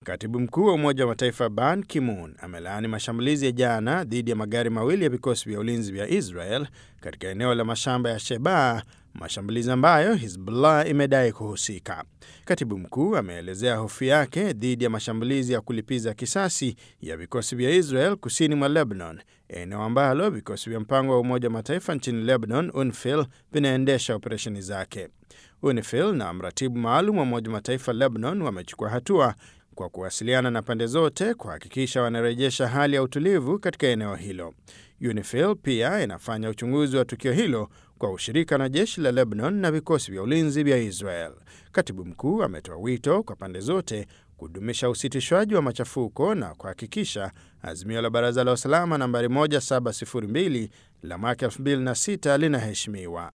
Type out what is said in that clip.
Katibu mkuu wa Umoja wa Mataifa Ban Ki-moon amelaani mashambulizi ya jana dhidi ya magari mawili ya vikosi vya ulinzi vya Israel katika eneo la mashamba ya Shebaa, mashambulizi ambayo Hizbullah imedai kuhusika. Katibu mkuu ameelezea hofu yake dhidi ya mashambulizi ya kulipiza kisasi ya vikosi vya Israel kusini mwa Lebanon, eneo ambalo vikosi vya mpango wa Umoja wa Mataifa nchini Lebanon, UNIFIL, vinaendesha operesheni zake. UNIFIL na mratibu maalum wa Umoja wa Mataifa Lebanon wamechukua hatua kwa kuwasiliana na pande zote kuhakikisha wanarejesha hali ya utulivu katika eneo hilo. UNIFIL pia inafanya uchunguzi wa tukio hilo kwa ushirika na jeshi la Lebanon na vikosi vya ulinzi vya Israel. Katibu mkuu ametoa wito kwa pande zote kudumisha usitishwaji wa machafuko na kuhakikisha azimio la Baraza la Usalama nambari 1702 la mwaka 2006 linaheshimiwa.